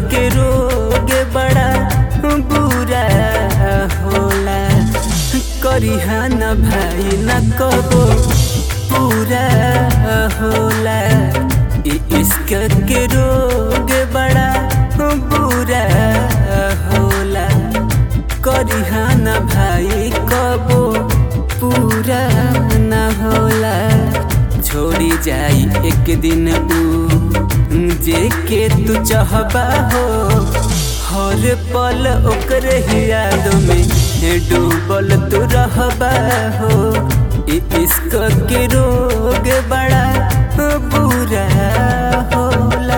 के रोग बड़ा बुरा होला करिहा न भाई न कबो पूरा होला इ इश्क के रोग बड़ा बुरा होला करिहा न भाई कबो पूरा न होला छोड़ी जाई एक दिन ऊ जे के तू चाहबा हो हर पल ओकर ही याद में डूबल तू रहबा हो इ इश्क के रोग बड़ा बुरा होला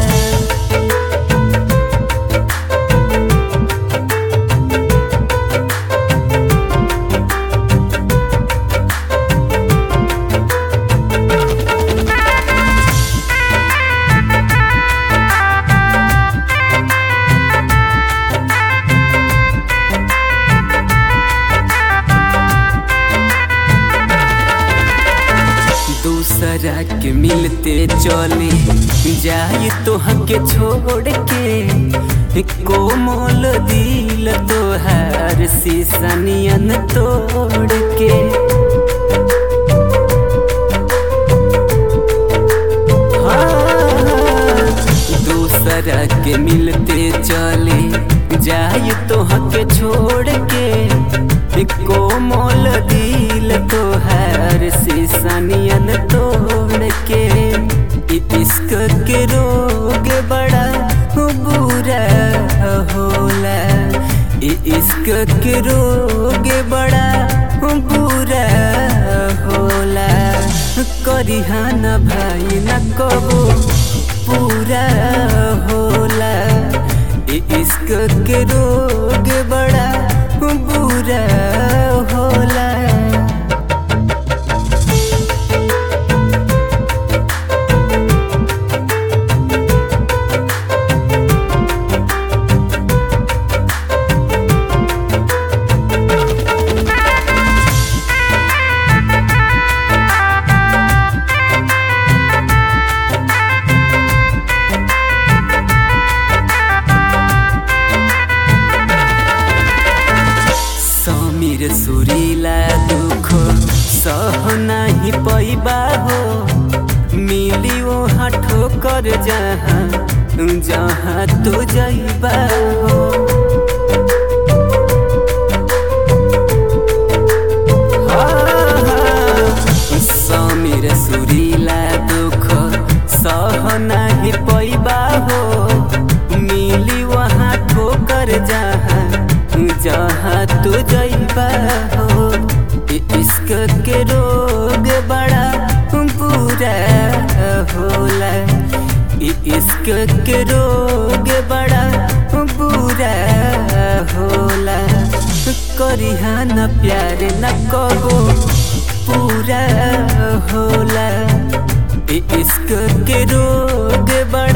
दूसरा के मिलते चले जाए तो हके छोड़ के कोमल दिल तोहार शीशनियन तोड़ के हाँ, दूसरा के मिलते चले जाए तो हके छोड़ के कोमल दिल तोहार शीशनियन तोड़ के इ इश्क के रोग बड़ा बुरा होला इ इश्क के रोग बड़ा बुरा होला करिहा न भाई न कबो पूरा होला इ इश्क के रोग बड़ा बुरा होला समीर सुरीला दुख सह नाही पैबा हो मिली वो हाथो कर जहाँ जहाँ तो जैबा हो समीर सुरीला दुख सह नाही पैबा हो मिली वहाँ ठोकर जहाँ जहाँ तू जैबा हो इ इश्क के रोग बड़ा बुरा होला इ इश्क के रोग बड़ा बुरा होला करिहा न प्यार न कबो पूरा होला इ इश्क के रोग बड़ा